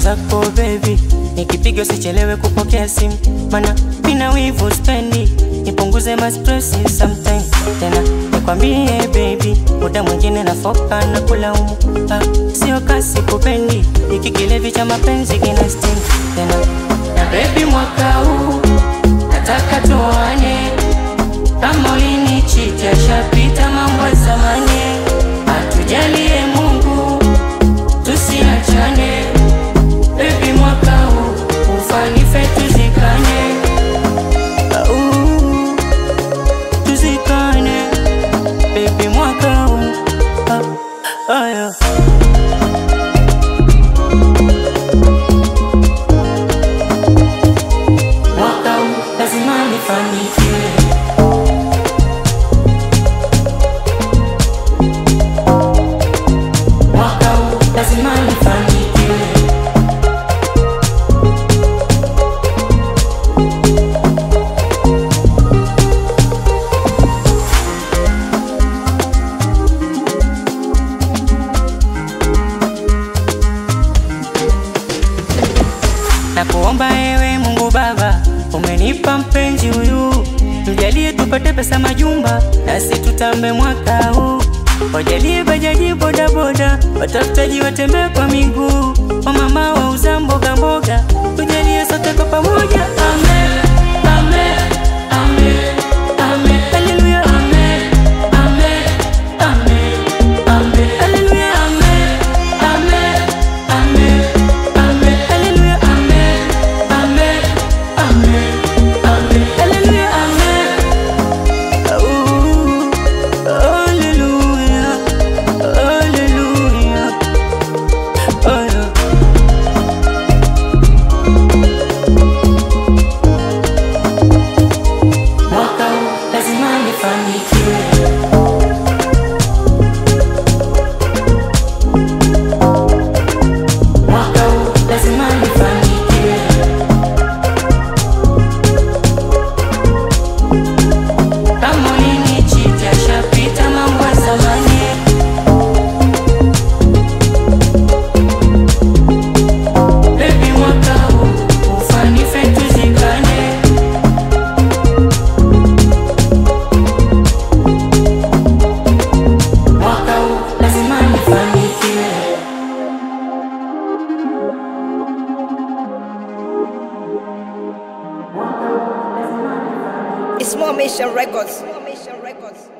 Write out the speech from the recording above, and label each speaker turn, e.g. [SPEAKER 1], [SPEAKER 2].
[SPEAKER 1] zako baby, nikipiga usichelewe kupokea simu, mana mina wivu spendi, nipunguze ma stress sometime. Tena nikwambie baby, muda mwingine nafoka na kulaumu, ah, sio kasi kupendi, iki kilevi cha mapenzi kina sting. Tena na baby, mwaka huu nataka tuane, kama ulinichiti ashapita mambo ya zamani, atujalie Mungu tusiachane Baby, mwaka huu ufanife tuzikane, Au, tuzikane baby, mwaka huu ah, aya. Mwaka huu lazima nifanikiwe, mwaka huu lazima nifanikiwe. na kuomba ewe Mungu Baba, umenipa mpenzi huyu, mjalie tupate pesa majumba, nasi tutambe mwaka huu. Wajalie bajaji bodaboda, watafutaji watembee kwa miguu, wamama wauza mboga mboga, tujalie sote kwa pamoja. Amen, amen, amen, amen, haleluya, amen, amen, amen, amen, haleluya, amen, amen, amen, amen, haleluya, amen, amen, amen, amen, haleluya, amen. Ooh, hallelujah, hallelujah, oh yeah. Mwaka huu lazima nifanikiwe, mwaka huu lazima nifanikiwe, kama ulinichiti ashapita mambo ya zamani. Baby, mwaka huu ufanife tuzikane Mwaka huu lazima nifanikiwe.
[SPEAKER 2] It's more Mission Records. More Mission Records.